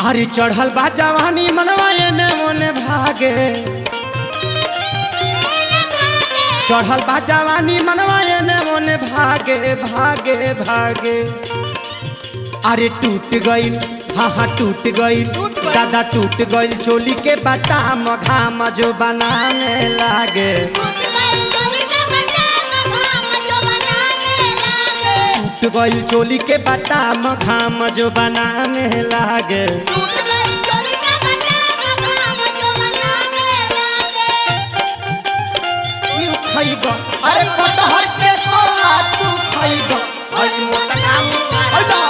अरे चढ़ल बा जवानी मनवा एने ओने भागे चढ़ल बा जवानी मनवा एने ओने भागे भागे भागे अरे टूट गइल हाँ हाँ टूट गइल दादा टूट गइल चोली के बटाम घाम जो बनाने लागे टूट गइल चोली के बटाम घाम जो बनाने लागे यू खइबा अरे कटहर के कोला तू खइबा अरे मोटा काम अला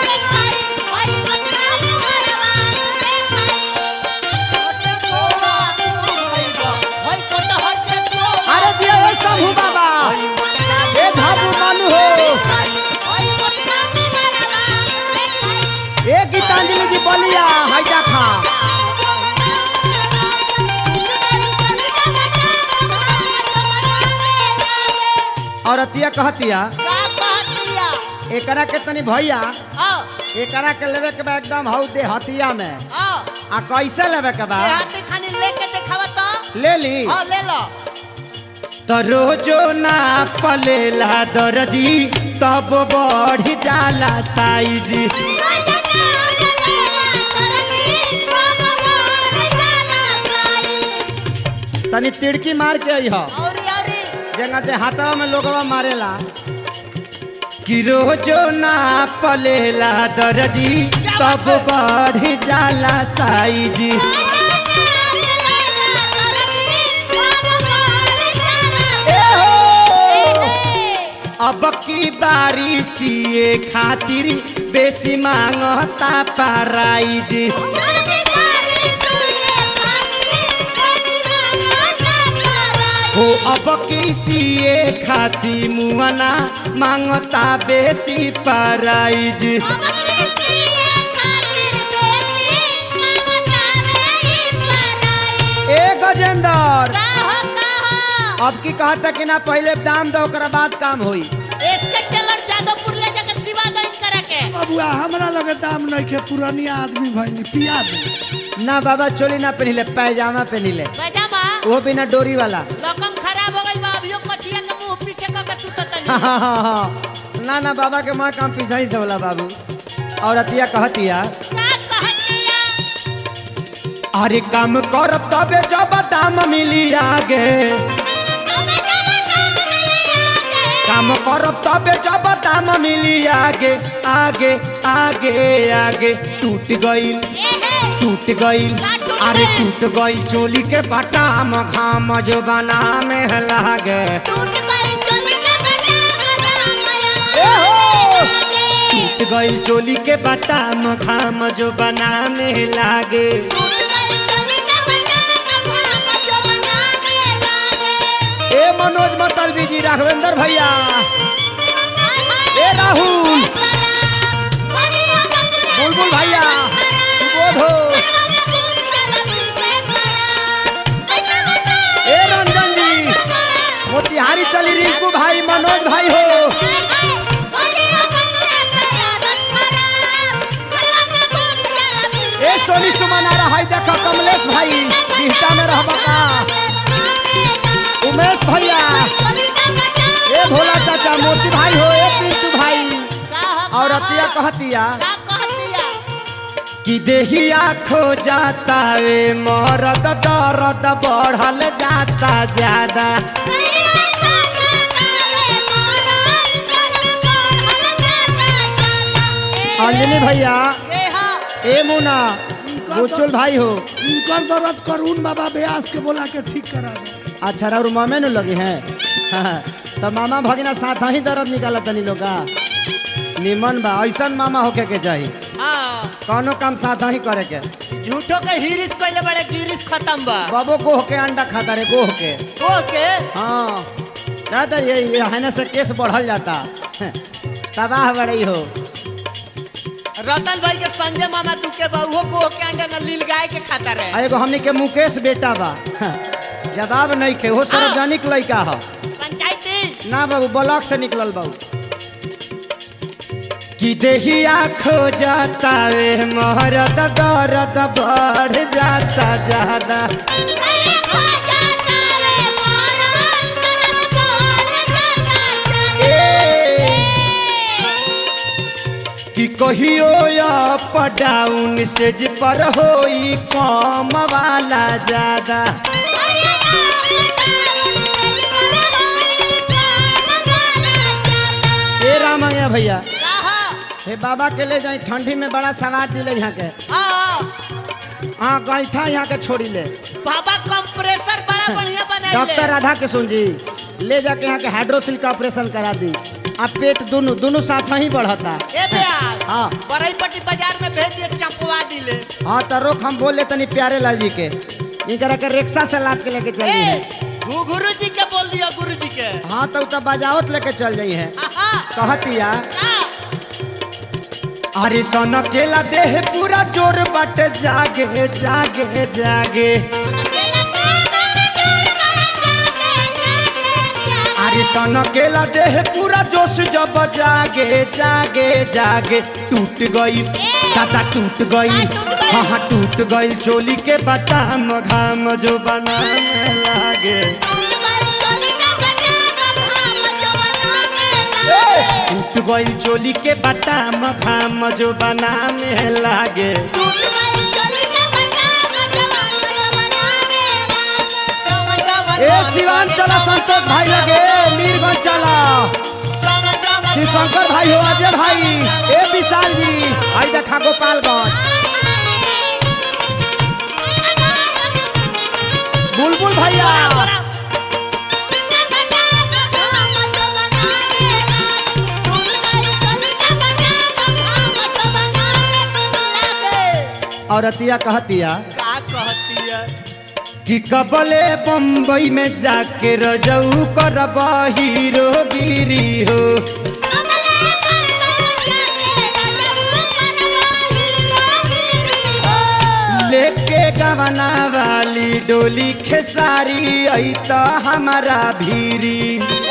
अरे दिया ए शंभू बाबा ए धाबू मानू हो ए गीतांजलि जी बोलिया हैजा खा औरतिया कहतिया एकरा के तनी भैया एकरा के लेवे के बा एकदम हौ दे हतिया में आ कैसे लेवे के बा ले ली तो रोजो ना पलेला दर्जी तब बढ़ जाला साइज तनी तिड़की मार के आई हो जंगा जे हाथवा में लोगवा मारेला कि रोजो ना पलेला दर्जी तब बढ़ जाला साइज ए हो अब की बारी सीए खातिर बेसी मांगता प्राइज हो अब की सीए खातिर मुआना मांगता बेसी प्राइज ए गजेंद्र अब की कहता कि ना पहले दाम दो ओकरा बाद काम होई बबुआ हमरा लगे दाम नहीं के पुरानिया आदमी भइनी पिया दे ना बाबा चोली ना पहनिले पैजामा पहनिले वो बिना डोरी वाला हाँ, हाँ, हाँ, हाँ। ना ना बाबा के माँ काम पीछा ही से बोला बाबू और अतिया कहतिया अरे काम करब तबे जब दाम मिली आगे काम करब तबे जब दाम मिली आगे आगे आगे आगे टूट गइल टूट गइल अरे टूट गइल चोली के बटाम घाम जो बना में लागे ए हो टूट गइल चोली के बटाम घाम जो बना में लागे ए मनोज मतलबी जी राघवेंद्र भैया ए राहुल बुलबुल भैया सुबोध हो ए रंजन जी मोतिहारी चली रिंकू भाई मनोज भाई हो ए सोनी सुमनारा है देखो कमलेश भाई बिहटा में रहबा का उमेश भैया ए भोला चाचा मोती भाई हो ए पिंटू भाई और अतिया कहतिया कि देहिया खो जाता वे मरद दर्द बढ़ल जाता ज्यादा अंजनी भैया ए मुना गोचुल भाई हो इनकर दर्द करून बाबा ब्यास के बोला के ठीक करा दे अच्छा और मामे नु लगे हैं तो मामा भगिना साथ ही दर्द निकाला तनी लोग का निमन बा ऐसा मामा होके के चाहिए कौनो काम साथ ही करे के झूठो के हिरिस पहले बड़े गिरिस खत्म बा बाबो गोह के अंडा खाता रे गोह के ओके हाँ ना तो ये ये है से केस बढ़ल जाता तबाह बड़ी हो रतन भाई के संजय मामा तू के बहुओ को के अंडे न लील गाय के खाता रहे आ एगो हमनी के मुकेश बेटा बा जवाब नहीं खे वो सार्वजनिक लड़का ह पंचायती ना बाबू ब्लॉक से निकलल बाबू कि देहिया खो जाता वे मोहरत दर्द बढ़ जाता ज्यादा ए, कि कहियो अप डाउन से जी पर होई कम वाला ज्यादा ए रामैया भैया हे बाबा के ले जाई ठंडी में बड़ा सवाद दिले यहाँ के हाँ गैठा यहाँ के छोड़ी ले बाबा कंप्रेसर बड़ा बढ़िया डॉक्टर बनाइले राधा किशोर जी ले जाके यहाँ के हाइड्रोसिल का ऑपरेशन करा दी अब पेट दोनों दोनों साथ ही बढ़ता ए बेयार हाँ। बरईपट्टी बाजार में भेज दिए चंपवा दिले हाँ तो रोक हम बोले तनी प्यारे लाल जी के इनकरा के रिक्शा से लाद के लेके चल है ए गु- गुरु जी के बोल दिया गुरु जी के हाँ तो तो बजावत लेके चल जाई है आहा, कहतिया आ, अरे सन केला देह पूरा जोर बट जागे जागे जागे अरे सन केला देह पूरा जोश जब जागे जागे जागे टूट गई दादा टूट गई हाँ हाँ टूट गई चोली के बटाम घाम जो बनाने लागे टूट गई चोली के बटाम घाम जो बनाने लागे ए शिवान चला संतोष भाई लगे मीरगंज चला शिव शंकर भाई हो अजय भाई ए विशाल जी आई देखा गोपालगंज बुलबुल भैया औरतिया कहतिया का कहती है कि कबले बम्बई में जाके रजऊ करब हीरो गिरी हो लेके गवना वाली डोली खेसारी आई तो हमारा भीरी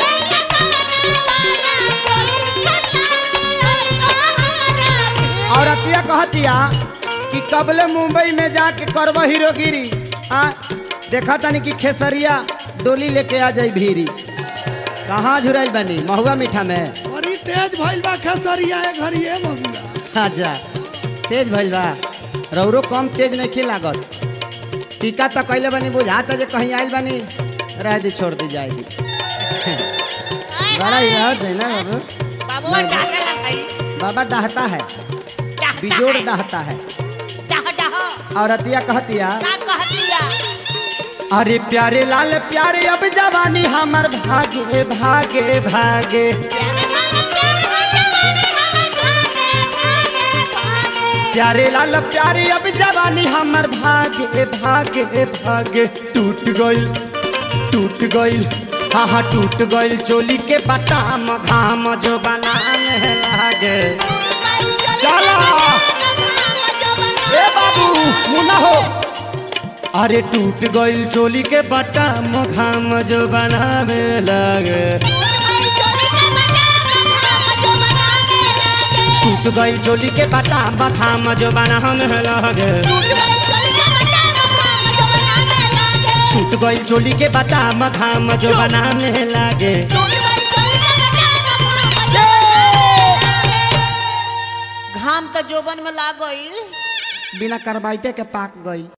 औरतिया कहतिया कि कबले मुंबई में जाके करब हीरोगिरी आ देखा तनी कि खेसरिया डोली लेके आ जाई भीरी कहाँ झुराई बनी महुआ मीठा में बड़ी तेज भइल बा खेसरिया ए घरी ए बबुआ अच्छा तेज भइल बा रौरो कम तेज नहीं लागत टीका तो कैले बनी बुझाता जे कहीं आइल बनी रह दी छोड़ दी जाएगी बड़ा ही रहत है ना बाबू बाबू डाके लगाई बाबा डहता है चाहता बिजोड़ है डहता है चाह चाह औरतिया कहतिया का कहती है अरे प्यारे लाल प्यारे अब जवानी हमर भागे भागे भागे प्यारे लाल प्यारे अब जवानी हमर भागे भागे भागे टूट गइल टूट गइल हाँ हाँ टूट गइल चोली के बटाम घाम जो बनाने लागे चलो ए बाबू मुना हो अरे टूट गइल चोली के बटाम घाम जो बनावे लागे टूट गइल चोली के बटाम घाम जो बनावे लागे टूट गइल चोली के बटाम घाम जो बनाने लागे घाम तो जोबन में लाग गई बिना कार्बाइटे के पाक गई